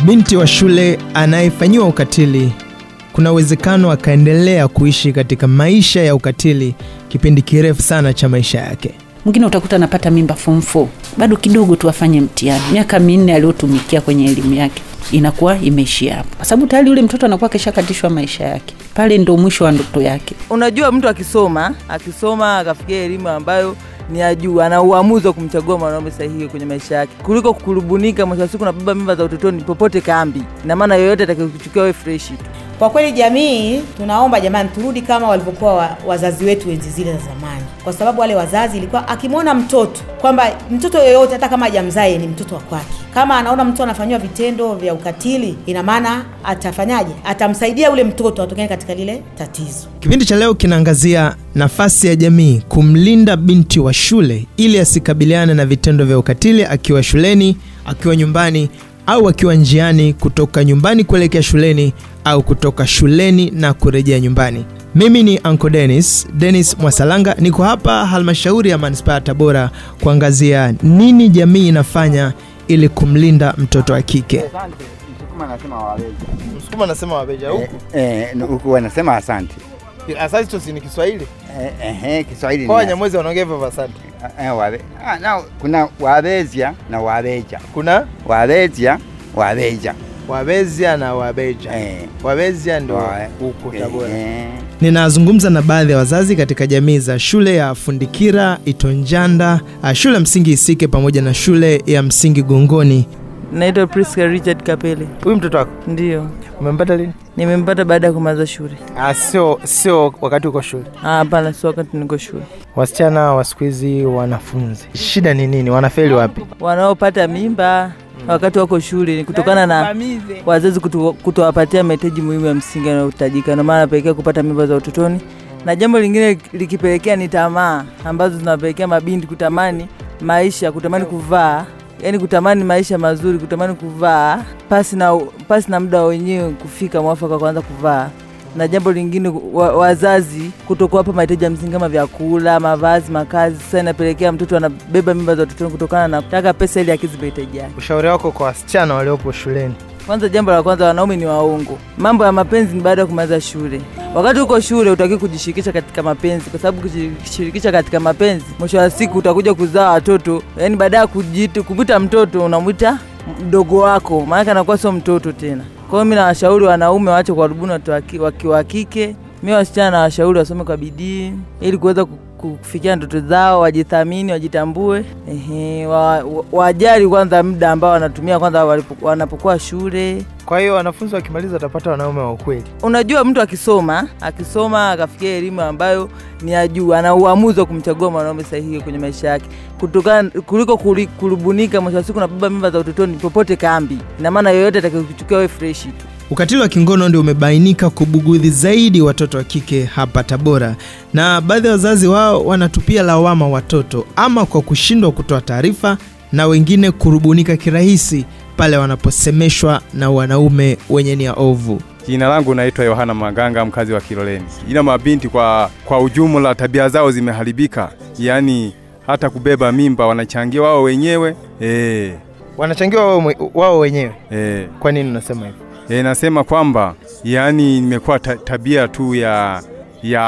Binti wa shule anayefanyiwa ukatili, kuna uwezekano akaendelea kuishi katika maisha ya ukatili kipindi kirefu sana cha maisha yake. Mwingine utakuta anapata mimba form 4 bado kidogo tu afanye mtihani, miaka minne aliyotumikia kwenye elimu yake inakuwa imeishia hapo, kwa sababu tayari yule mtoto anakuwa keshakatishwa maisha yake. Pale ndo mwisho wa ndoto yake. Unajua, mtu akisoma akisoma akafikia elimu ambayo ni ya juu, ana uamuzi wa kumchagua mwanaume sahihi kwenye maisha yake kuliko kukurubunika mwisho wa siku na baba mimba za utotoni popote kambi. Ina maana yoyote atakayokuchukia wewe freshi tu. Kwa kweli jamii, tunaomba jamani, turudi kama walivyokuwa wa, wazazi wetu enzi zile za zamani, kwa sababu wale wazazi ilikuwa akimwona mtoto kwamba mtoto yoyote hata kama hajamzae ni mtoto wa kwake, kama anaona mtu anafanyiwa vitendo vya ukatili, ina maana atafanyaje? Atamsaidia ule mtoto atokane katika lile tatizo. Kipindi cha leo kinaangazia nafasi ya jamii kumlinda binti wa shule ili asikabiliane na vitendo vya ukatili akiwa shuleni, akiwa nyumbani au akiwa njiani kutoka nyumbani kuelekea shuleni au kutoka shuleni na kurejea nyumbani. Mimi ni Uncle Dennis, Dennis Mwasalanga, niko hapa halmashauri ya manispaa ya Tabora kuangazia nini jamii inafanya ili kumlinda mtoto wa kike. Msukuma anasema wawezi. Msukuma anasema wabeja Eh, eh, huku wanasema asante. Asante si ni Kiswahili. Eh, eh, eh, Kiswahili Kwa ni Wanyamwezi wanaongea hivyo asante. eh, wabe. Ah, na kuna wabezia na wabeja. Kuna Wabezia, wabeja. wabezia na wabeja. Eh. Wabezia ndio Wa- huko eh, Tabora. eh. Ninazungumza na baadhi ya wazazi katika jamii za shule ya Fundikira, Itonjanda, ah, shule ya msingi Isike pamoja na shule ya msingi Gongoni. Naitwa Priska Richard Kapele. Huyu mtoto wako Ndio umempata lini? nimempata baada ya kumaliza shule. Ah, sio sio wakati uko shule. Ah, Hapana, sio wakati niko shule. Wasichana wa siku hizi wanafunzi, shida ni nini? Wanafeli wapi? Wanaopata mimba wakati wako shule ni kutokana na wazazi kuto- kutowapatia mahitaji muhimu ya msingi yanayohitajika, ndio maana napelekea kupata mimba za utotoni, na jambo lingine likipelekea ni tamaa ambazo zinapelekea mabinti kutamani maisha, kutamani kuvaa, yani kutamani maisha mazuri, kutamani kuvaa pasi na, pasi na muda wenyewe kufika mwafaka kuanza kuvaa na jambo lingine wa, wazazi kutokuwapa mahitaji ya msingi kama vyakula, mavazi, makazi. Sasa inapelekea mtoto anabeba mimba za utotoni kutokana na kutaka pesa ili akizi mahitaji yake. Ushauri wako kwa wasichana waliopo shuleni? Kwanza, jambo la kwanza, wanaume ni waongo. Mambo ya mapenzi ni baada ya kumaliza shule. Wakati uko shule utaki kujishirikisha katika mapenzi, kwa sababu kujishirikisha katika mapenzi, mwisho wa siku utakuja kuzaa watoto, yaani baada ya kujiita kumwita mtoto unamwita mdogo wako, maanake anakuwa sio mtoto tena. Kwa hiyo mi nawashauri wanaume waache kuwarubuni watu waki- waki- wa kike. Mi wasichana nawashauri wasome kwa bidii ili kuweza ku- kufikia ndoto zao, wajithamini, wajitambue, ehe, wa- wa- wajali kwanza muda ambao wanatumia kwanza walipo- wanapokuwa shule. Kwa hiyo wanafunzi wakimaliza watapata wanaume wa ukweli. Unajua, mtu akisoma akisoma akafikia elimu ambayo ni ya juu, ana uamuzi wa kumchagua mwanaume sahihi kwenye maisha yake kutokana kuliko kuli- kurubunika mwisho wa siku na baba mimba za utotoni popote kambi. Ina maana yoyote atakayokuchukia wewe freshi tu. Ukatili wa kingono ndio umebainika kubugudhi zaidi watoto wa kike hapa Tabora, na baadhi ya wazazi wao wanatupia lawama watoto ama kwa kushindwa kutoa taarifa na wengine kurubunika kirahisi pale wanaposemeshwa na wanaume wenye nia ovu. Jina langu naitwa Yohana Maganga, mkazi wa Kiloleni. Ila mabinti kwa, kwa ujumla tabia zao zimeharibika, yaani hata kubeba mimba wanachangia wao wenyewe e, Wanachangiwa wao, mwe- wao wenyewe. e, Kwa nini unasema hivyo? e, nasema kwamba yaani imekuwa ta, tabia tu ya ya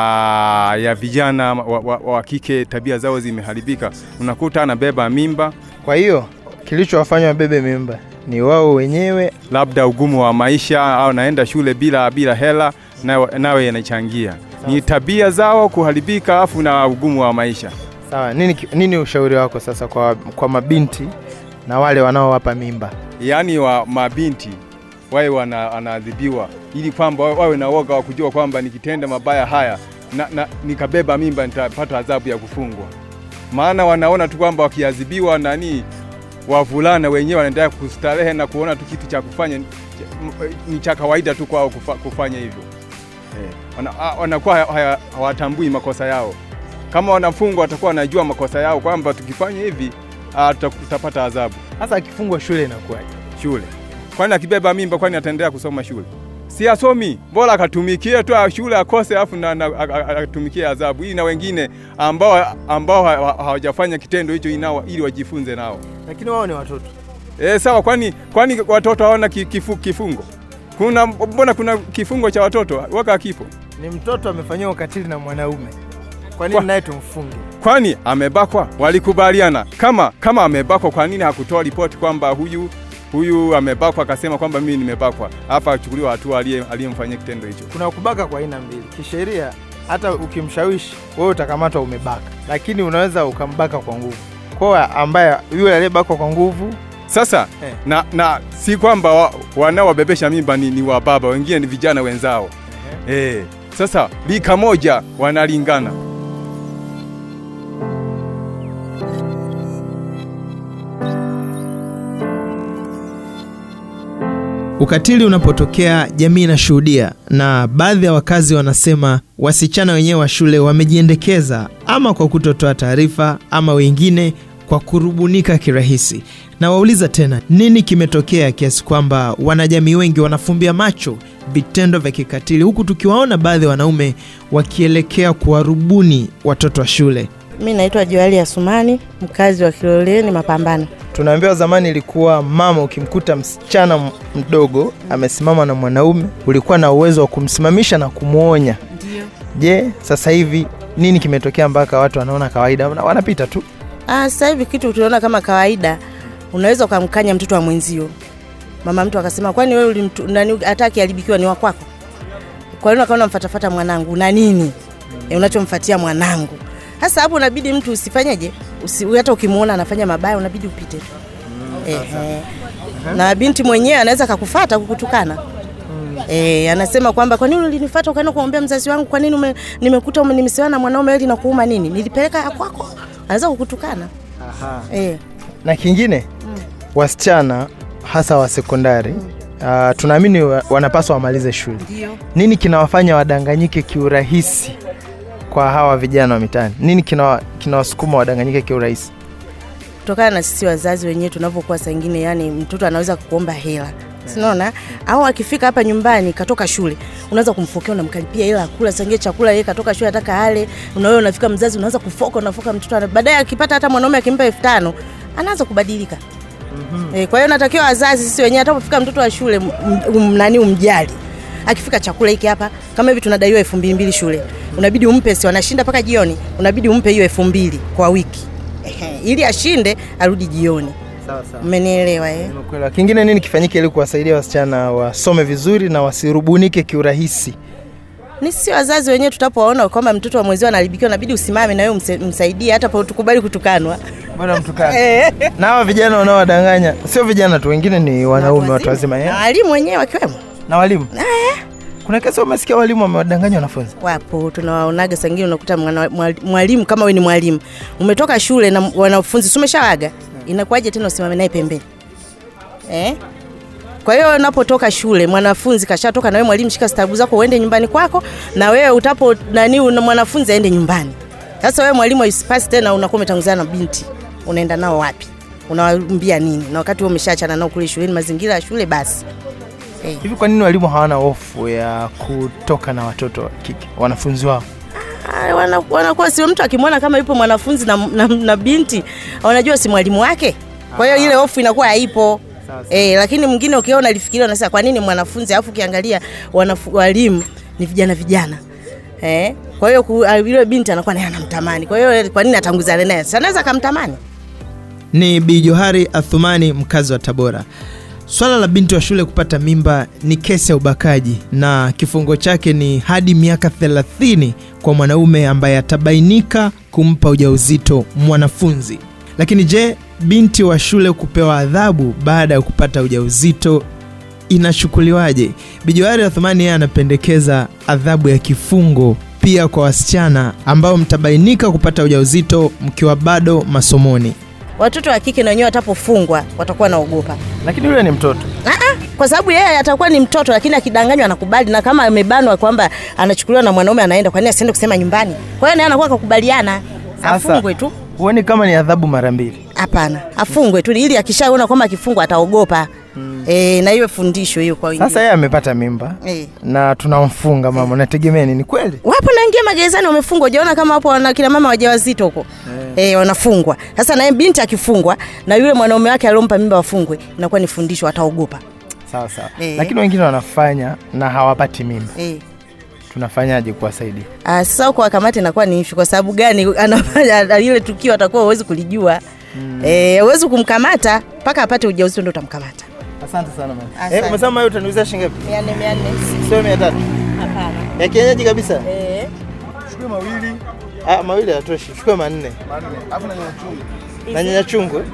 ya vijana wa, wa, wa kike, tabia zao zimeharibika. Unakuta anabeba mimba, Kwa hiyo kilichowafanya wabebe mimba ni wao wenyewe. labda ugumu wa maisha au naenda shule bila bila hela, nawe nawe yanachangia. Ni tabia zao kuharibika, afu na ugumu wa maisha. Sawa, nini, ki- nini ushauri wako sasa kwa, kwa mabinti na wale wanaowapa mimba? yaani wa mabinti wawe wana- wanaadhibiwa ili kwamba wa- wawe na woga wa kujua kwamba nikitenda mabaya haya na, na, nikabeba mimba nitapata adhabu ya kufungwa. Maana wanaona tu kwamba wakiadhibiwa nani, wavulana wenyewe wanaendelea kustarehe na kuona tu kitu cha kufanya cha- m- ni cha kawaida tu kwao kufa, kufanya hivyo eh, wana- a- wanakuwa haya- haya- hawatambui makosa yao. Kama wanafungwa watakuwa wanajua makosa yao kwamba tukifanya hivi ah, tuta- tutapata adhabu Sasa akifungwa shule inakuwaje? shule. Kwani akibeba mimba, kwani ataendelea kusoma shule? Si asomi, bora akatumikie tu shule akose, afu na, na, a- a- atumikie adhabu hii, na wengine ambao ambao ha- ha- hawajafanya kitendo hicho inao, ili wajifunze nao. Lakini wao ni watoto. E, sawa. Kwani kwani watoto hawana ki- kifu, kifungo? Kuna mbona kuna kifungo cha watoto waka kipo? Ni mtoto amefanyiwa ukatili na mwanaume, kwa Kwa- nini naye tumfunge? Kwani amebakwa? Walikubaliana kama kama amebakwa, kwa nini hakutoa ripoti kwamba huyu huyu amebakwa, akasema kwamba mimi nimebakwa, hapa achukuliwa hatua aliye- aliyemfanyia kitendo hicho? Kuna kubaka kwa aina mbili. Kisheria, hata ukimshawishi wewe utakamatwa umebaka, lakini unaweza ukambaka kwa nguvu. Kwa ambaye yule aliyebakwa kwa nguvu Sasa Eh. na, na si kwamba wa, wanaowabebesha mimba ni, ni wababa, wengine ni vijana wenzao eh. Sasa lika moja wanalingana. Ukatili unapotokea jamii inashuhudia, na baadhi ya wakazi wanasema wasichana wenyewe wa shule wamejiendekeza, ama kwa kutotoa taarifa, ama wengine kwa kurubunika kirahisi. Na wauliza tena, nini kimetokea kiasi kwamba wanajamii wengi wanafumbia macho vitendo vya kikatili, huku tukiwaona baadhi ya wanaume wakielekea kuwarubuni watoto wa shule? Mi naitwa Joali Asumani, mkazi wa Kiloleni Mapambano. Tunaambiwa zamani ilikuwa mama, ukimkuta msichana m- mdogo amesimama na mwanaume, ulikuwa na uwezo wa kumsimamisha na kumwonya. Je, sasa hivi nini kimetokea mpaka watu wanaona kawaida, wana- wanapita tu? Ah, sasa hivi kitu tunaona kama kawaida, unaweza ukamkanya mtoto wa mwenzio, mama mtu akasema, kwani wewe ulimtu- nani hata akiharibikiwa ni wa kwako? Kwa nini ukaona mfatafata mwanangu na nini e, unachomfatia mwanangu? Sasa hapo unabidi mtu usifanyeje, usi, hata ukimwona anafanya mabaya unabidi upite tu Ehe. na binti mwenyewe anaweza kakufata kukutukana Eh, anasema kwamba kwa nini ulinifuata ukaenda kumwambia mzazi wangu, kwa nini ume, nimekuta ume- nimesewa na mwanaume wewe linakuuma nini? Nilipeleka ya kwako. Anaweza kukutukana. Eh. Na kingine wasichana hasa wa sekondari uh, tunaamini wa, wanapaswa wamalize shule. Ndio. Nini kinawafanya wadanganyike kiurahisi kwa hawa vijana wa mitaani? Nini kinawa- kinawasukuma wadanganyike kiurahisi? Kutokana na sisi wazazi wenyewe tunavyokuwa saa ingine, yani mtoto anaweza kukuomba hela sinaona au akifika hapa nyumbani katoka shule unaweza kumfokea unamkalipia hela kula sangie chakula yeye katoka shule ataka ale unawewe unafika mzazi unaanza kufoka unafoka mtoto ana- baadaye akipata hata mwanaume akimpa elfu tano anaanza kubadilika E, kwa hiyo natakiwa wazazi sisi wenyewe hata kufika mtoto wa shule m- um, nani umjali akifika chakula hiki hapa kama hivi tunadaiwa elfu mbili mbili shule unabidi umpe si wanashinda mpaka jioni unabidi umpe hiyo elfu mbili kwa wiki Ehe, ili ashinde arudi jioni Sawa sawa. mmenielewa eh? Nimekuelewa. Kingine nini kifanyike ili kuwasaidia wasichana wasome vizuri na wasirubunike kiurahisi? ni sisi wazazi wenyewe tutapoona kwamba mtoto wa mwenzio anaharibikiwa nabidi usimame na wewe umse- msaidie hata pa tukubali kutukanwa Bwana mtukane. na hawa vijana wanaowadanganya sio vijana tu, wengine ni wanaume watu wazima na eh? walimu wenyewe wakiwemo na walimu. Kuna kesi umesikia walimu wamewadanganya wanafunzi? wapo tunawaonaga sangine unakuta mwana- mwali- mwalimu kama we ni mwalimu umetoka shule na wanafunzi si umeshawaga inakuwaje tena usimame naye pembeni eh? kwa hiyo unapotoka shule mwanafunzi kashatoka na wewe mwalimu shika stabu zako uende nyumbani kwako na wewe utapo nani una- mwanafunzi aende nyumbani sasa wewe mwalimu isipasi tena unakuwa umetanguzana na binti unaenda nao wapi unawaambia nini na wakati wewe umeshaachana nao kule shuleni mazingira ya shule basi Hivi kwa nini walimu hawana hofu ya kutoka na watoto wa kike wanafunzi wao? Ah, wana- wanakuwa sio mtu akimwona kama yupo mwanafunzi na, na, na binti wanajua si mwalimu wake kwa hiyo ile hofu inakuwa haipo Eh, lakini mwingine ukiona alifikiria unasema kwa nini mwanafunzi alafu ukiangalia wanafu- walimu ni vijana vijana eh, kwa hiyo ku- ah, yule binti anakuwa naye anamtamani kwa hiyo kwa nini atanguzane naye Si anaweza akamtamani Ni Bi Johari Athumani, mkazi wa Tabora. Swala la binti wa shule kupata mimba ni kesi ya ubakaji na kifungo chake ni hadi miaka 30 kwa mwanaume ambaye atabainika kumpa ujauzito mwanafunzi. Lakini je, binti wa shule kupewa adhabu baada ya kupata ujauzito inachukuliwaje? Bi Johari Athumani yeye anapendekeza adhabu ya kifungo pia kwa wasichana ambao mtabainika kupata ujauzito mkiwa bado masomoni. watoto wa kike na wenyewe watapofungwa watakuwa naogopa Lakini yule ni mtoto. kwa sababu yeye atakuwa ni mtoto lakini akidanganywa anakubali na kama amebanwa kwamba anachukuliwa na mwanaume anaenda kwa nini asiende kusema nyumbani kwa hiyo naye anakuwa kakubaliana Sasa- afungwe tu Huoni kama ni adhabu mara mbili? hapana afungwe tu ili akishaona kwamba akifungwa ataogopa e, na iwe fundisho hiyo kwa wengine. Sasa yeye amepata mimba Eh. na tunamfunga mama, nategemea nini? Kweli wapo naingia magerezani wamefungwa, ujaona kama hapo wana kina mama wajawazito huko eh, wanafungwa. Sasa naye binti akifungwa na yule mwanaume wake aliompa mimba wafungwe, inakuwa ni fundisho, ataogopa sawa sawa, Eh. lakini wengine wanafanya na hawapati mimba, eh. tunafanyaje kuwasaidia? Ah, sasa huko wakamate inakuwa ni ishu. Kwa sababu gani? Anafanya ile tukio atakuwa huwezi kulijua mm. eh, huwezi kumkamata mpaka apate ujauzito ndo utamkamata. Asante sana mama. Asante. Eh, umesema wewe utaniuzia shilingi ngapi? mia nne mia nne Sio 300. hapana Ya kienyeji kabisa. eh. Chukue mawili Ah, mawili hayatoshi. Chukua manne. manne, alafu na nyanya chungu. Na nyanya chungu. eh?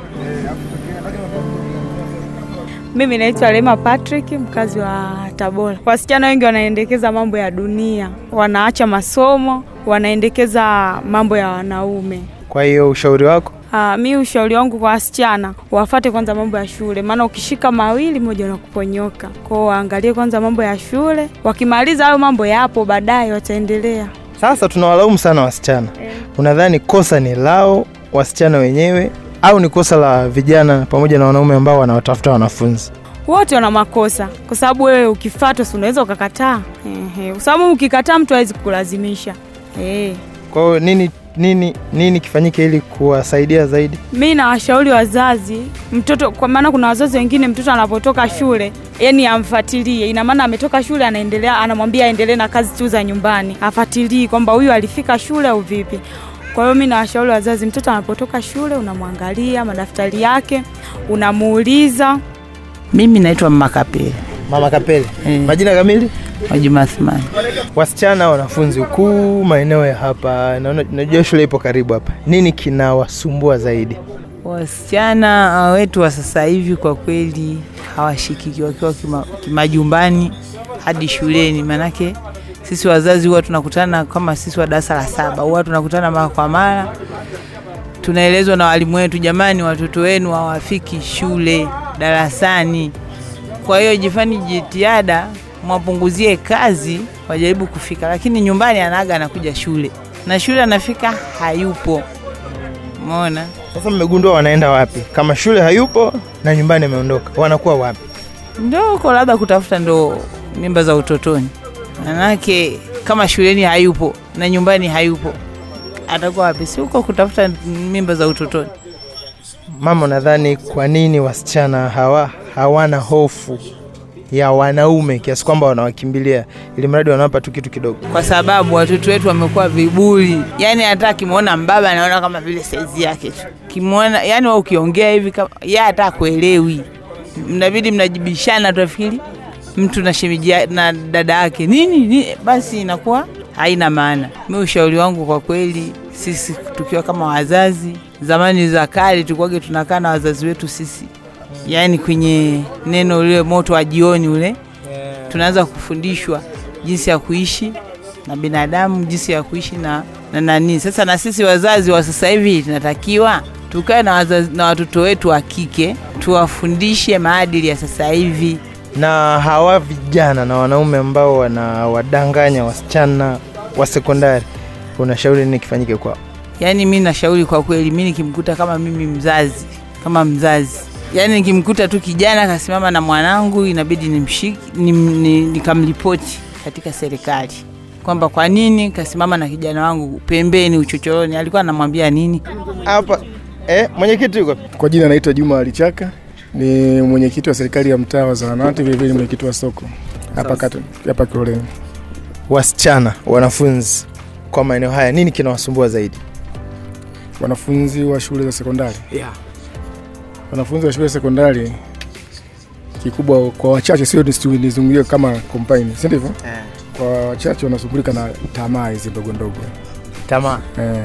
Mimi naitwa Lema Patrick, mkazi wa Tabora. Wasichana wengi wanaendekeza mambo ya dunia, wanaacha masomo, wanaendekeza mambo ya wanaume. Kwa hiyo ushauri wako? Uh, mi ushauri wangu kwa wasichana wafate kwanza mambo ya shule, maana ukishika mawili moja unakuponyoka. Kwao waangalie kwanza mambo ya shule, wakimaliza hayo mambo yapo, baadaye wataendelea. Sasa tunawalaumu sana wasichana. Unadhani kosa ni lao wasichana wenyewe au ni kosa la vijana pamoja na wanaume ambao wanawatafuta wanafunzi? Wote wana makosa, kwa sababu wewe ukifatwa, si unaweza ukakataa. Ehe, kwa sababu ukikataa mtu hawezi kukulazimisha. Eh. Kwa hiyo nini nini nini kifanyike ili kuwasaidia zaidi? mi nawashauri wazazi mtoto kwa maana kuna wazazi wengine mtoto anapotoka shule yani amfuatilie ina maana ametoka shule anaendelea anamwambia aendelee na kazi tu za nyumbani afuatilii kwamba huyu alifika shule au vipi kwa hiyo mi nawashauri wazazi mtoto anapotoka shule unamwangalia madaftari yake unamuuliza Mimi naitwa Mama Kapele Mama Kapele. Eh. Majina kamili? Majuma Athmani. Wasichana wanafunzi huku maeneo ya hapa, naona najua shule ipo karibu hapa. Nini kinawasumbua zaidi? Wasichana uh, wetu wa sasa hivi kwa kweli hawashikiki wakiwa kima- kimajumbani hadi shuleni, manake sisi wazazi huwa tunakutana kama sisi wa darasa la saba huwa tunakutana mara kwa mara, tunaelezwa na walimu wetu, jamani, watoto wenu hawafiki shule darasani. Kwa hiyo jifani jitihada, mwapunguzie kazi, wajaribu kufika, lakini nyumbani anaaga anakuja shule na shule anafika hayupo. Umeona? Sasa mmegundua wanaenda wapi? Kama shule hayupo na nyumbani ameondoka, wanakuwa wapi? ndo huko labda kutafuta ndo mimba za utotoni, manake kama shuleni hayupo na nyumbani hayupo, atakuwa wapi? Si huko kutafuta mimba za utotoni. Mama, nadhani kwa nini wasichana hawa hawana hofu ya wanaume kiasi kwamba wanawakimbilia ili mradi wanawapa tu kitu kidogo? Kwa sababu watoto wetu wamekuwa viburi, yani hata akimwona mbaba anaona kama vile saizi yake tu, kimwona yani wewe ukiongea hivi kama yeye hata kuelewi, mnabidi mnajibishana, tuafikiri mtu na shemeji ya- na dada yake nini, nini, basi inakuwa haina maana. Mi ushauri wangu kwa kweli, sisi tukiwa kama wazazi, zamani za kale tulikuwage tunakaa na wazazi wetu sisi, yaani kwenye neno ule moto wa jioni ule tunaanza kufundishwa jinsi ya kuishi na binadamu, jinsi ya kuishi na, na nani. Sasa na sisi wazazi wa sasa hivi tunatakiwa tukae na, wazazi, na watoto wetu wa kike tuwafundishe maadili ya sasa hivi. Na hawa vijana na wanaume ambao wanawadanganya wasichana wa sekondari, unashauri nini kifanyike kwao? Yaani mi nashauri kwa kweli, mi nikimkuta kama mimi mzazi kama mzazi, yaani nikimkuta tu kijana kasimama na mwanangu, inabidi nimshiki nim, ni, nikamripoti katika serikali kwamba kwa nini kasimama na kijana wangu pembeni uchochoroni, alikuwa anamwambia nini? Hapa eh, mwenyekiti yuko Kwa jina naitwa Juma Alichaka, ni mwenyekiti wa serikali ya mtaa wa Zahanati, vilevile mwenyekiti wa soko hapa kata hapa Kiloleni. wasichana wanafunzi kwa maeneo haya, nini kinawasumbua zaidi? Wanafunzi wa shule za sekondari, Yeah. wanafunzi wa shule za sekondari kikubwa kwa wachache, sio nisi- nizungumzie kama combine, si ndivyo? Kwa wachache wanasumbulika na tamaa hizi ndogo ndogo Tamaa. eh.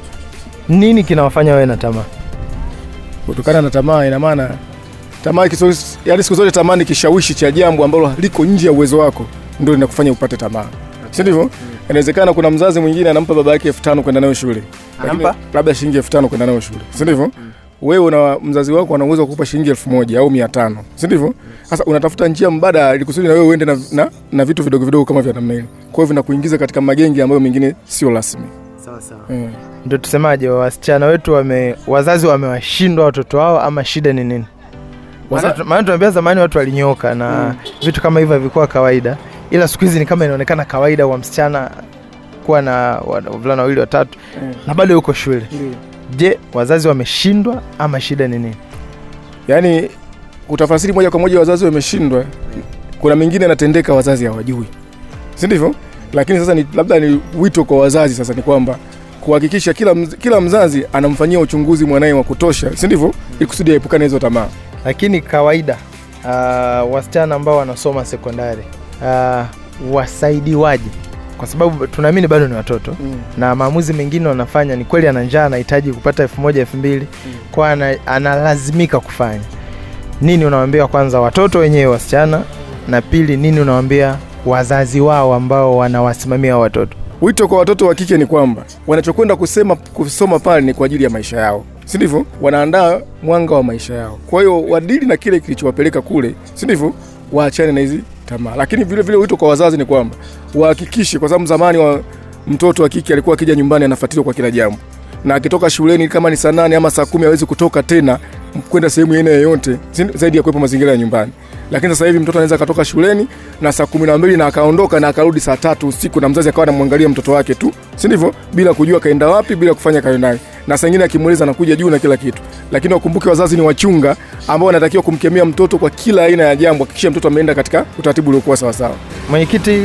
Nini kinawafanya wawe na tamaa? Kutokana na tamaa, ina maana tamaa kiso, yaani siku zote tamaa ni kishawishi cha jambo ambalo liko nje ya uwezo wako, ndio linakufanya upate tamaa, si ndivyo? Inawezekana kuna mzazi mwingine anampa baba yake elfu tano kwenda nayo shule, Lakini Anampa? labda shilingi elfu tano kwenda nayo shule, si ndivyo? Wewe una mzazi wako ana uwezo wa kukupa shilingi elfu moja au mia tano si ndivyo? Sasa unatafuta njia mbadala ili kusudi na wewe uende na, na, na vitu vidogo vidogo kama vya namna ile. Kwa hiyo vinakuingiza katika magenge ambayo mengine sio rasmi. Sawa sawa. Mm. Ndio tusemaje, wasichana wetu wame, wazazi wamewashindwa watoto wao ama shida ni nini? Waza- Maana tu- maana tunaambia zamani watu walinyoka na vitu kama hivyo havikuwa kawaida, ila siku hizi ni kama inaonekana kawaida kwa msichana kuwa na wa- wavulana wawili watatu Mm. na bado yuko shule. Ndiyo. Je, wazazi wameshindwa ama shida ni nini? yaani kutafasiri moja kwa moja wazazi wameshindwa kuna mengine yanatendeka wazazi hawajui si ndivyo lakini sasa ni, labda ni wito kwa wazazi sasa ni kwamba kuhakikisha kila, mz, kila mzazi anamfanyia uchunguzi mwanaye wa kutosha si ndivyo ili kusudi aepukane hizo tamaa Lakini kawaida uh, wasichana ambao wanasoma sekondari uh, wasaidiwaje? Kwa sababu tunaamini bado ni watoto mm. na maamuzi mengine wanafanya ni kweli, ana njaa, anahitaji kupata elfu moja elfu mbili kwa ana, analazimika kufanya nini. Unawambia kwanza watoto wenyewe wasichana, na pili nini unawambia wazazi wao ambao wanawasimamia hao watoto. wito kwa watoto wa kike ni kwamba wanachokwenda kusema kusoma pale ni kwa ajili ya maisha yao si ndivyo wanaandaa mwanga wa maisha yao kwa hiyo wadili na kile kilichowapeleka kule si ndivyo waachane na hizi tamaa lakini vile vile wito kwa wazazi ni kwamba wahakikishe kwa sababu zamani wa mtoto wa kike alikuwa akija nyumbani anafuatiliwa kwa kila jambo na akitoka shuleni kama ni saa nane ama saa kumi hawezi kutoka tena kwenda sehemu aina yoyote si- zaidi ya kuwepo mazingira ya nyumbani lakini sasa hivi mtoto anaweza akatoka shuleni na saa kumi na mbili na akaondoka na akarudi saa tatu usiku na mzazi akawa anamwangalia mtoto wake tu si ndivyo bila kujua kaenda wapi bila kufanya kayo naye na saa ingine akimuuliza anakuja juu na kila kitu lakini wakumbuke wazazi ni wachunga ambao wanatakiwa kumkemea mtoto kwa kila aina ya jambo hakikisha mtoto ameenda katika utaratibu uliokuwa sawasawa Mwenyekiti,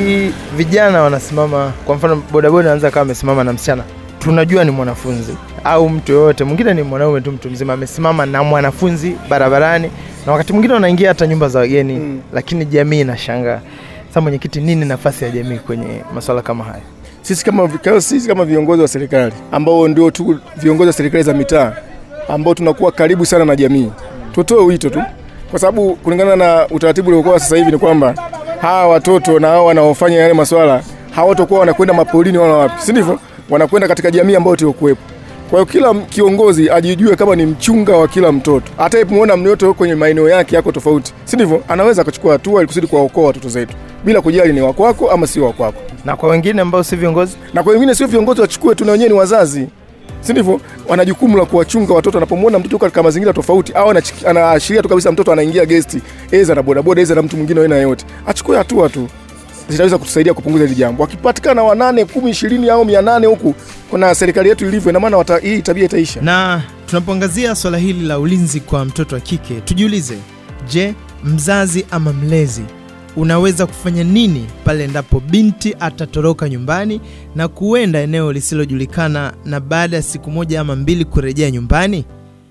vijana wanasimama, kwa mfano bodaboda anaweza kama amesimama na msichana, tunajua ni mwanafunzi au mtu yoyote mwingine, ni mwanaume tu, mtu mzima amesimama na mwanafunzi barabarani, na wakati mwingine wanaingia hata nyumba za wageni Mm. lakini jamii inashangaa. Sasa mwenyekiti, nini nafasi ya jamii kwenye masuala kama haya? sisi kama, kama, sisi kama viongozi wa serikali ambao ndio tu viongozi wa serikali za mitaa ambao tunakuwa karibu sana na jamii, tutoe wito tu, kwa sababu kulingana na utaratibu uliokuwa sasa hivi ni kwamba hawa watoto na hao wanaofanya yale maswala hawatakuwa wanakwenda mapolini wala wapi, si ndivyo? Wanakwenda katika jamii ambayo tuliokuwepo. Kwa hiyo kila m- kiongozi ajijue kama ni mchunga wa kila mtoto, hata muona mtoto kwenye maeneo yake yako tofauti, si ndivyo? Anaweza akachukua hatua ili kusudi kuwaokoa watoto zetu bila kujali ni wakwako ama sio wakwako Na kwa wengine ambao si viongozi, na kwa wengine sio viongozi wachukue tu, na wenyewe ni wazazi, si ndivyo? Wana jukumu la kuwachunga watoto. Anapomwona mtoto yuko katika mazingira tofauti, au anachi- anaashiria tu kabisa mtoto anaingia gesti, eza na bodaboda, eza na mtu mwingine wa aina yoyote, achukue hatua tu, zitaweza kutusaidia kupunguza hili jambo. Wakipatikana wanane, kumi, ishirini au mia nane huku kuna serikali yetu ilivyo, ina maana wata- hii tabia itaisha. na tunapoangazia swala hili la ulinzi kwa mtoto wa kike, tujiulize, je, mzazi ama mlezi unaweza kufanya nini pale endapo binti atatoroka nyumbani na kuenda eneo lisilojulikana na baada ya siku moja ama mbili kurejea nyumbani?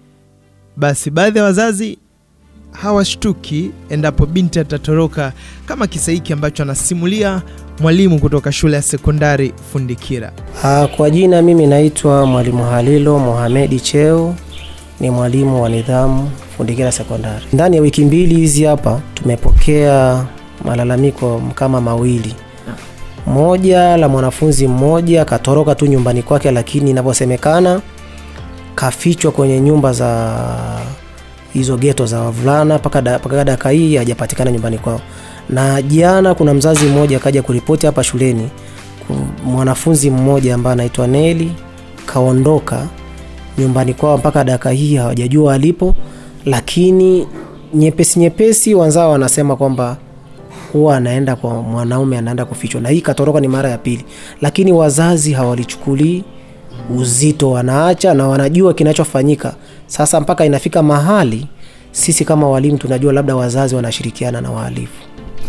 Basi baadhi ya wazazi hawashtuki endapo binti atatoroka, kama kisa hiki ambacho anasimulia mwalimu kutoka shule ya sekondari Fundikira. Ah, Kwa jina mimi naitwa Mwalimu Halilo Mohamedi Cheo, ni mwalimu wa nidhamu Fundikira Sekondari. Ndani ya wiki mbili hizi hapa tumepokea malalamiko kama mawili. Moja la mwanafunzi mmoja katoroka tu nyumbani kwake, lakini inavyosemekana kafichwa kwenye nyumba za hizo geto za wavulana mpaka da- mpaka dakika hii hajapatikana nyumbani kwao. Na jana kuna mzazi mmoja akaja kuripoti hapa shuleni ku- mwanafunzi mmoja ambaye anaitwa Neli kaondoka nyumbani kwao mpaka dakika hii hawajajua alipo, lakini nyepesi nyepesi wanzao wanasema kwamba huwa anaenda kwa mwanaume anaenda kufichwa, na hii katoroka ni mara ya pili, lakini wazazi hawalichukulii uzito, wanaacha na wanajua kinachofanyika. Sasa mpaka inafika mahali sisi kama walimu tunajua labda wazazi wanashirikiana na wahalifu.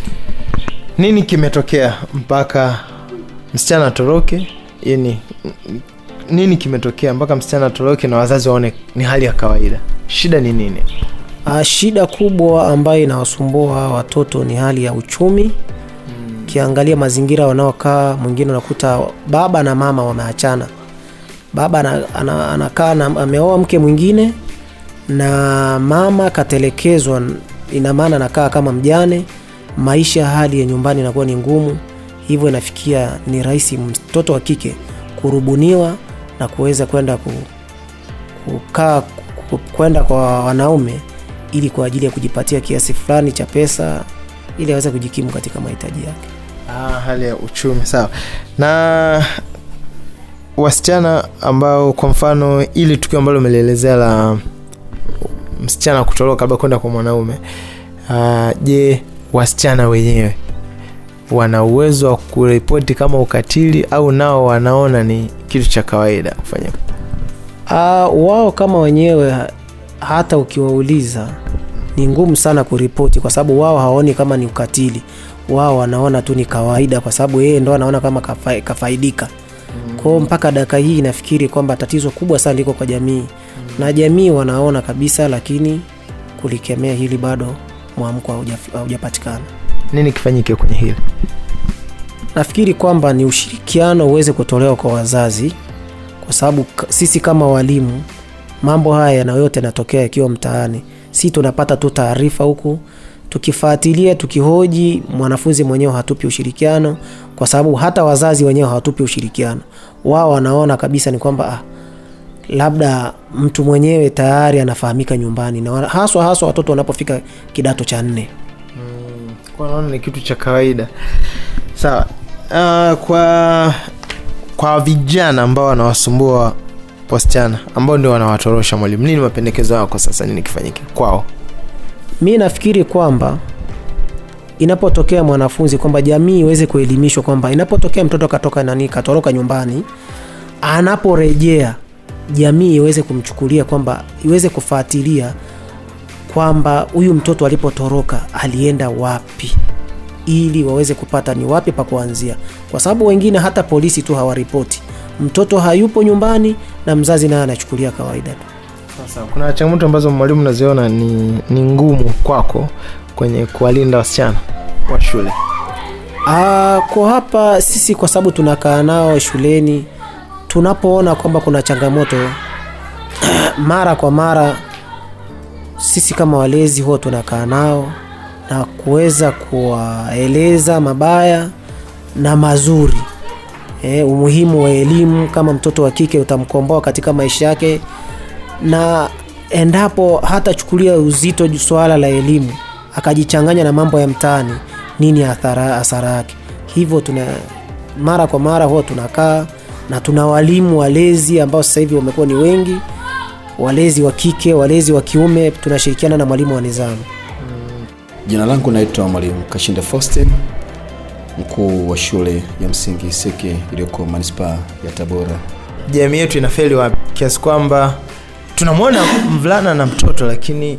Nini kimetokea mpaka msichana atoroke? Yani, nini kimetokea mpaka msichana atoroke na wazazi waone ni hali ya kawaida? Shida ni nini? Ah, shida kubwa ambayo inawasumbua hawa watoto ni hali ya uchumi. Ukiangalia mazingira wanaokaa, mwingine unakuta baba na mama wameachana. Baba ana- ana- anakaa na ameoa mke mwingine na mama katelekezwa, ina maana anakaa kama mjane. Maisha, hali ya nyumbani inakuwa ni ngumu, hivyo inafikia ni rahisi mtoto wa kike kurubuniwa na kuweza kwenda ku, kukaa ku- kwenda kwa wanaume ili kwa ajili ya kujipatia kiasi fulani cha pesa ili aweze kujikimu katika mahitaji yake. Ah, hali ya uchumi sawa. Na wasichana ambao kwa mfano ili tukio ambalo umelielezea la msichana kutoroka labda kwenda kwa mwanaume uh, je wasichana wenyewe wana uwezo wa kuripoti kama ukatili au nao wanaona ni kitu cha kawaida kufanya Uh, wao kama wenyewe ha- hata ukiwauliza ni ngumu sana kuripoti kwa sababu wao hawaoni kama ni ukatili wao wanaona tu ni kawaida kwa sababu yeye ndo anaona kama kafa, kafaidika kwao mpaka dakika hii nafikiri kwamba tatizo kubwa sana liko kwa jamii na jamii wanaona kabisa lakini kulikemea hili bado mwamko hauja- haujapatikana nini kifanyike kwenye hili nafikiri kwamba ni ushirikiano uweze kutolewa kwa wazazi kwa sababu k- sisi kama walimu mambo haya yana yote yanatokea yakiwa mtaani si tunapata tu taarifa huku tukifuatilia tukihoji mwanafunzi mwenyewe hatupi ushirikiano kwa sababu hata wazazi wenyewe hawatupi ushirikiano wao wanaona kabisa ni kwamba ah, labda mtu mwenyewe tayari anafahamika nyumbani na wana- haswa haswa watoto wanapofika kidato cha nne Kwa naona ni kitu cha kawaida sawa uh, kwa kwa vijana ambao wanawasumbua wasichana ambao ndio wanawatorosha mwalimu nini mapendekezo yako sasa nini kifanyike kwao mi nafikiri kwamba inapotokea mwanafunzi kwamba jamii iweze kuelimishwa kwamba inapotokea mtoto katoka nani katoroka nyumbani anaporejea jamii iweze kumchukulia kwamba iweze kufuatilia kwamba huyu mtoto alipotoroka alienda wapi ili waweze kupata ni wapi pa kuanzia kwa sababu wengine hata polisi tu hawaripoti mtoto hayupo nyumbani na mzazi naye anachukulia kawaida tu sasa kuna changamoto ambazo mwalimu naziona ni, ni ngumu kwako kwenye kuwalinda wasichana wa shule Ah, kwa hapa sisi kwa sababu tunakaa nao shuleni tunapoona kwamba kuna changamoto mara kwa mara sisi kama walezi huwa tunakaa nao na kuweza kuwaeleza mabaya na mazuri e, umuhimu wa elimu kama mtoto wa kike utamkomboa katika maisha yake na endapo hatachukulia uzito ju- swala la elimu akajichanganya na mambo ya mtaani nini athara hasara yake hivyo tuna mara kwa mara huwa tunakaa na tuna walimu walezi ambao sasa hivi wamekuwa ni wengi walezi wa kike walezi wa kiume tunashirikiana na mwalimu wa nizamu Jina langu naitwa Mwalimu Kashinde Faustin, mkuu wa shule ya msingi Iseke iliyoko manispaa ya Tabora. jamii yetu inafeli wapi kiasi kwamba tunamwona mvulana na mtoto lakini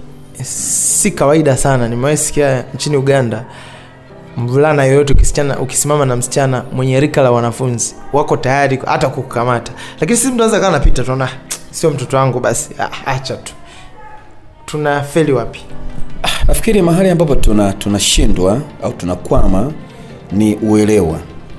si kawaida sana nimewahi sikia nchini uganda mvulana yoyote ukisichana ukisimama na msichana mwenye rika la wanafunzi wako tayari hata kukukamata lakini sisi mtu anaweza kaa napita tunaona "Ah, sio mtoto wangu basi ah, acha tu tunafeli wapi Nafikiri mahali ambapo tuna tunashindwa au tunakwama ni uelewa.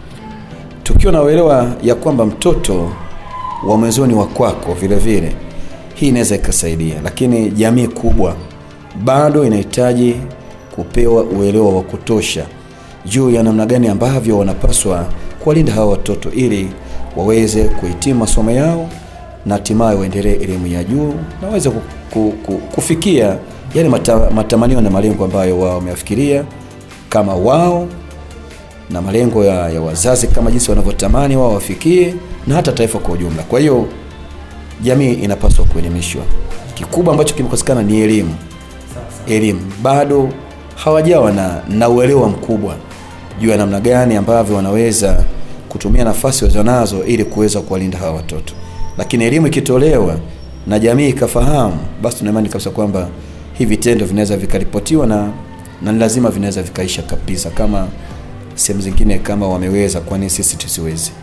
Tukiwa na uelewa ya kwamba mtoto wa mwenzoni wa kwako vile vile, hii inaweza ikasaidia, lakini jamii kubwa bado inahitaji kupewa uelewa wa kutosha juu ya namna gani ambavyo wanapaswa kuwalinda hawa watoto ili waweze kuhitimu masomo yao na hatimaye waendelee elimu ya juu na waweze ku, ku, ku, kufikia yale mata, matamanio na malengo ambayo wao wameafikiria kama wao na malengo ya, ya wazazi kama jinsi wanavyotamani wao wafikie na hata taifa kwa ujumla. Kwa hiyo jamii inapaswa kuelimishwa. Kikubwa ambacho kimekosekana ni elimu. Elimu bado hawajawa na, na uelewa mkubwa juu ya namna gani ambavyo wanaweza kutumia nafasi walizonazo ili kuweza kuwalinda hawa watoto. Lakini elimu ikitolewa na jamii ikafahamu, basi tuna imani kabisa kwamba hivi vitendo vinaweza vikaripotiwa na, na ni lazima vinaweza vikaisha kabisa, kama sehemu zingine kama wameweza, kwani sisi tusiwezi?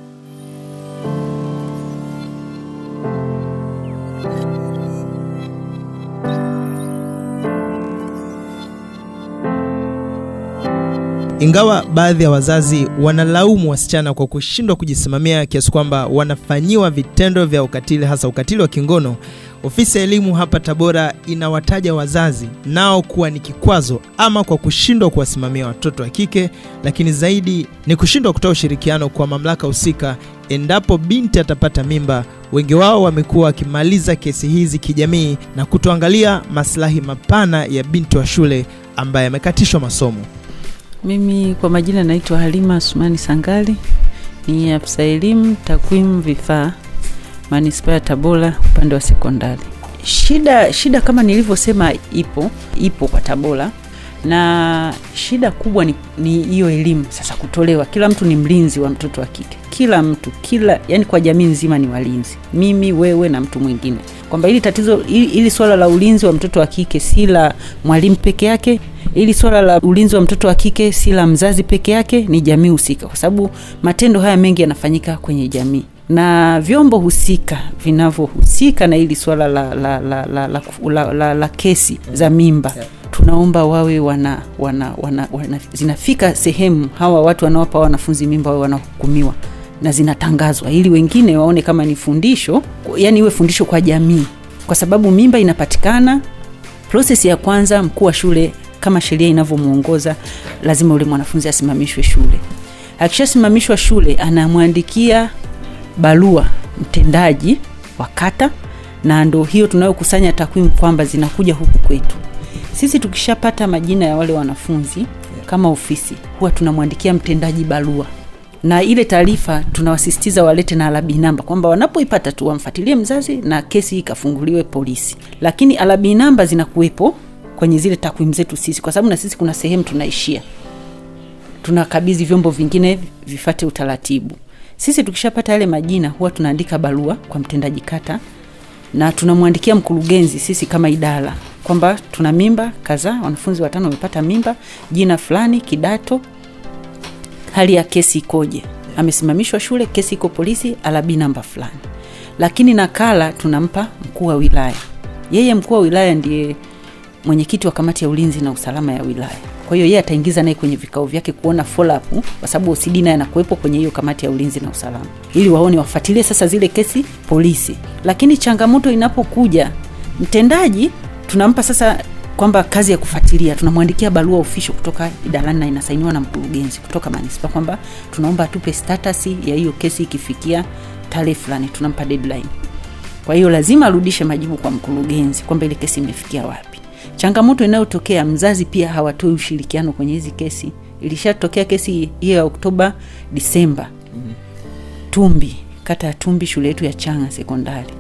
ingawa baadhi ya wazazi wanalaumu wasichana kwa kushindwa kujisimamia kiasi kwamba wanafanyiwa vitendo vya ukatili hasa ukatili wa kingono ofisi ya elimu hapa tabora inawataja wazazi nao kuwa ni kikwazo ama kwa kushindwa kuwasimamia watoto wa kike lakini zaidi ni kushindwa kutoa ushirikiano kwa mamlaka husika endapo binti atapata mimba wengi wao wamekuwa wakimaliza kesi hizi kijamii na kutoangalia maslahi mapana ya binti wa shule ambaye amekatishwa masomo Mimi kwa majina naitwa Halima Asumani Sangali, ni afisa elimu takwimu vifaa manispaa ya Tabora upande wa sekondari. Shida shida kama nilivyosema ipo ipo kwa Tabora na shida kubwa ni ni hiyo elimu sasa kutolewa. Kila mtu ni mlinzi wa mtoto wa kike, kila mtu kila, yani kwa jamii nzima ni walinzi, mimi wewe na mtu mwingine, kwamba hili tatizo hili, hili swala la ulinzi wa mtoto wa kike si la mwalimu peke yake, hili swala la ulinzi wa mtoto wa kike si la mzazi peke yake, ni jamii husika, kwa sababu matendo haya mengi yanafanyika kwenye jamii na vyombo husika vinavyohusika na hili swala la, la, la, la, la, la, la, la kesi za mimba tunaomba wawe wana, wana, wana, wana zinafika sehemu hawa watu wanaowapa wanafunzi mimba wawe wanahukumiwa na zinatangazwa ili wengine waone kama ni fundisho yani iwe fundisho kwa jamii kwa sababu mimba inapatikana prosesi ya kwanza mkuu wa shule kama sheria inavyomwongoza lazima ule mwanafunzi asimamishwe shule akishasimamishwa shule anamwandikia barua mtendaji wa kata na ndo hiyo tunayokusanya takwimu kwamba zinakuja huku kwetu sisi tukishapata majina ya wale wanafunzi kama ofisi huwa tunamwandikia mtendaji barua na ile taarifa tunawasisitiza walete na alabi namba kwamba wanapoipata tu wamfuatilie mzazi na kesi ikafunguliwe polisi lakini alabi namba zinakuwepo kwenye zile takwimu zetu sisi kwa sababu na sisi kuna sehemu tunaishia tunakabidhi vyombo vingine vifate utaratibu sisi tukishapata yale majina huwa tunaandika barua kwa mtendaji kata na tunamwandikia mkurugenzi sisi kama idara kwamba tuna mimba kadhaa wanafunzi watano wamepata mimba jina fulani kidato hali ya kesi ikoje amesimamishwa shule kesi iko polisi alabi namba fulani lakini nakala tunampa mkuu wa wilaya yeye mkuu wa wilaya ndiye mwenyekiti wa kamati ya ulinzi na usalama ya wilaya kwa hiyo yeye ataingiza naye kwenye vikao vyake kuona follow up kwa sababu OCD naye anakuwepo kwenye hiyo kamati ya ulinzi na usalama ili waone wafuatilie sasa zile kesi polisi lakini changamoto inapokuja mtendaji tunampa sasa kwamba kazi ya kufuatilia tunamwandikia barua ofisho kutoka idarani na inasainiwa na mkurugenzi kutoka manispa kwamba tunaomba atupe status ya hiyo kesi ikifikia tarehe fulani tunampa deadline kwa hiyo lazima arudishe majibu kwa mkurugenzi kwamba ile kesi imefikia wapi changamoto inayotokea mzazi pia hawatoi ushirikiano kwenye hizi kesi ilishatokea kesi hiyo ya oktoba disemba mm-hmm. tumbi kata ya tumbi shule yetu ya changa sekondari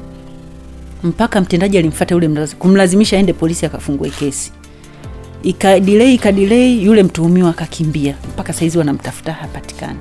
mpaka mtendaji alimfata yule mzazi kumlazimisha aende polisi akafungue kesi ikadilei ikadilei yule mtuhumiwa akakimbia mpaka saizi wanamtafuta hapatikani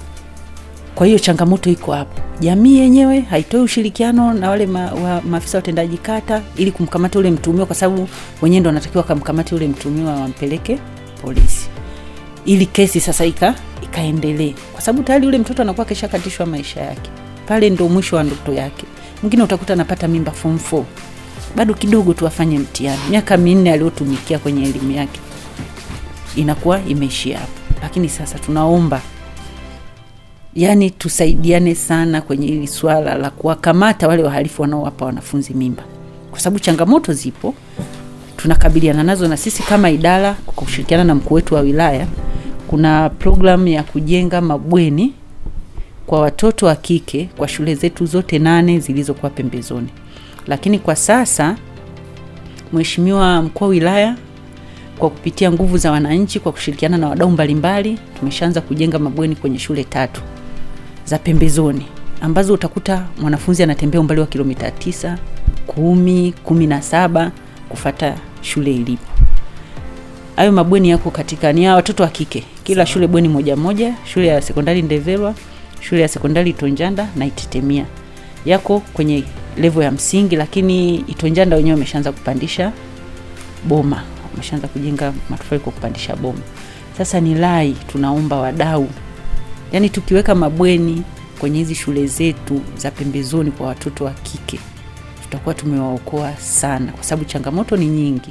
kwa hiyo changamoto iko hapo jamii yenyewe haitoi ushirikiano na wale ma, wa, maafisa watendaji kata ili kumkamata ule mtuhumiwa kwa sababu wenyewe ndo wanatakiwa wakamkamata yule mtuhumiwa wampeleke polisi ili kesi sasa ika ikaendelee kwa sababu tayari yule mtoto anakuwa keshakatishwa maisha yake pale ndo mwisho wa ndoto yake mwingine utakuta anapata mimba form 4 bado kidogo tu afanye mtihani miaka minne aliyotumikia kwenye elimu yake inakuwa imeishia hapo lakini sasa tunaomba yani tusaidiane sana kwenye hili swala la kuwakamata wale wahalifu wanaowapa wanafunzi mimba kwa sababu changamoto zipo tunakabiliana nazo na sisi kama idara kwa kushirikiana na mkuu wetu wa wilaya kuna programu ya kujenga mabweni kwa watoto wa kike kwa shule zetu zote nane zilizokuwa pembezoni lakini kwa sasa mheshimiwa mkuu wa wilaya kwa kupitia nguvu za wananchi kwa kushirikiana na wadau mbalimbali tumeshaanza kujenga mabweni kwenye shule tatu za pembezoni ambazo utakuta mwanafunzi anatembea umbali wa kilomita tisa kumi kumi na saba kufata shule ilipo hayo mabweni yako katika ni ya watoto wa kike kila shule bweni moja moja shule ya sekondari ndevelwa shule ya sekondari itonjanda na itetemia yako kwenye levo ya msingi lakini itonjanda wenyewe wameshaanza kupandisha boma wameshaanza kujenga matofali kwa kupandisha boma sasa ni lai tunaomba wadau yaani tukiweka mabweni kwenye hizi shule zetu za pembezoni kwa watoto wa kike tutakuwa tumewaokoa sana kwa sababu changamoto ni nyingi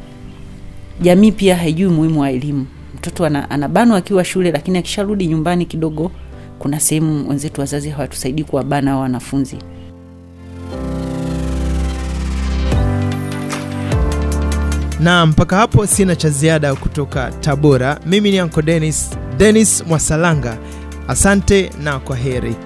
jamii pia haijui umuhimu wa elimu mtoto ana, anabanwa akiwa shule lakini akisharudi nyumbani kidogo kuna sehemu wenzetu wazazi hawatusaidii kuwabana hao wanafunzi na mpaka hapo sina cha ziada kutoka tabora mimi ni anko denis denis mwasalanga asante na kwa heri